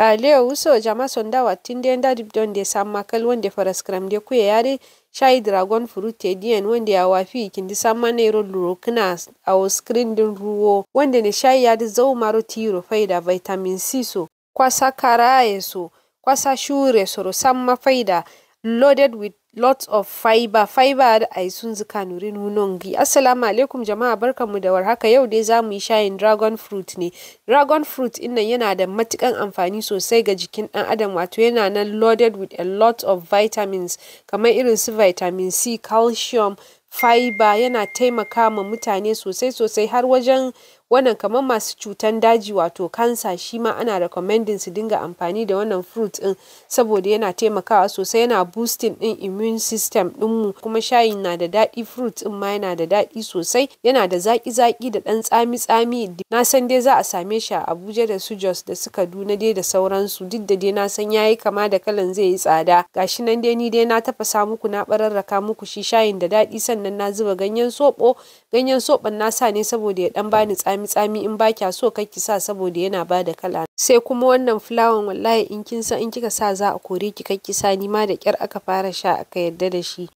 ɗale wuso jama sonda wattinde nda dibdonde sammakal wonde faraskramde kuye yare shayi dragon fruit te diyan wanda ya wafi kindi samma ne luro kina a screen din ruwo wanda ne shayi ya zau maro tiro faida vitamin c so kwasa karaye so kwasa shure soro samma faida loaded with lots of fiber fiber da ai sun zuka nurin nunongi assalamu alaikum jama'a barkanmu da warhaka yau dai za mu yi shayin dragon fruit ne dragon fruit innan yana da matukan amfani sosai ga jikin dan adam wato yana nan loaded with a lot of vitamins kamar irin su vitamin c calcium fiber yana taimaka ma mutane sosai sosai har wajen wannan kamar masu cutan daji wato kansa shi ma ana recommending su dinga amfani da wannan fruit din saboda yana taimakawa sosai yana boosting din immune system dinmu kuma shayin na da daɗi fruit din ma yana da daɗi sosai yana da zaki zaki da ɗan tsami tsami na san dai za a same shi a Abuja da su Jos da su Kaduna dai da sauransu duk da dai na san yayi kama da kalan zai yi tsada gashi nan dai ni dai na tafasa muku na bararraka muku shi shayin da daɗi sannan na zuba ganyen soɓo ganyen soɓon na sa ne saboda ya ɗan bani tsami tsami in ba kya so ki sa saboda yana bada kala sai kuma wannan fulawan wallahi in kin san in kika sa za a kore ki ki sa ni ma da kyar aka fara sha aka yadda da shi